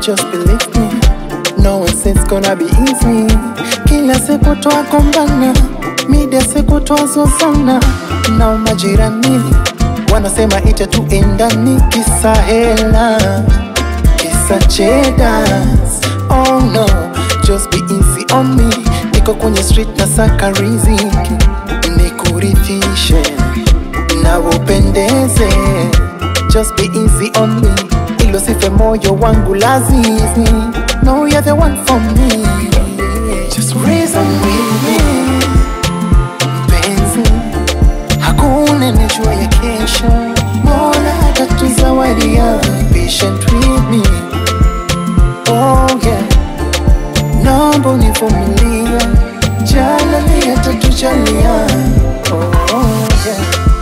just believe me. No one says it's gonna be easy. Kila siku twagombana, mida siku twazozana na majirani wanasema itatuendani kisa hela, kisa chedas. Oh no, just be easy on me. Niko kwenye street na saka riziki, nikurithishe na upendeze. Just be easy on me, ilo sife moyo wangu lazizi. No, you're the one for me. Just reason with me, mpenzi. Hakuna nejua ya kesho, Mola atatuzawadia. Patient with me, oh yeah. Naomba univumilie, jalali atatujalia. Oh, oh yeah.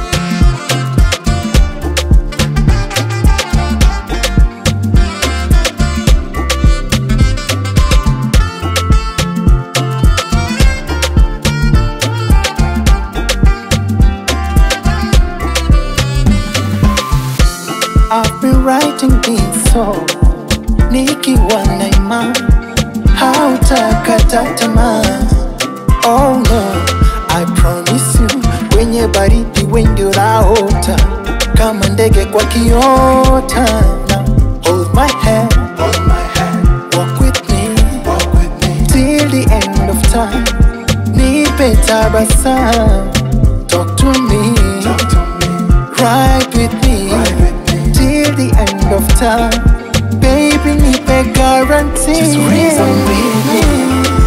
I've been writing this song nikiwa na imani hautakata tamaa. Oh no, I promise you, kwenye baridi wengi utaota kama ndege kwa kiota. Now hold my hand, hold my hand, walk with me, walk with me till the end of time. Nipe tabasamu, talk to me, talk to me, ride with me, ride with me till the end of time. Baby, nipe guarantee. Just reason with me.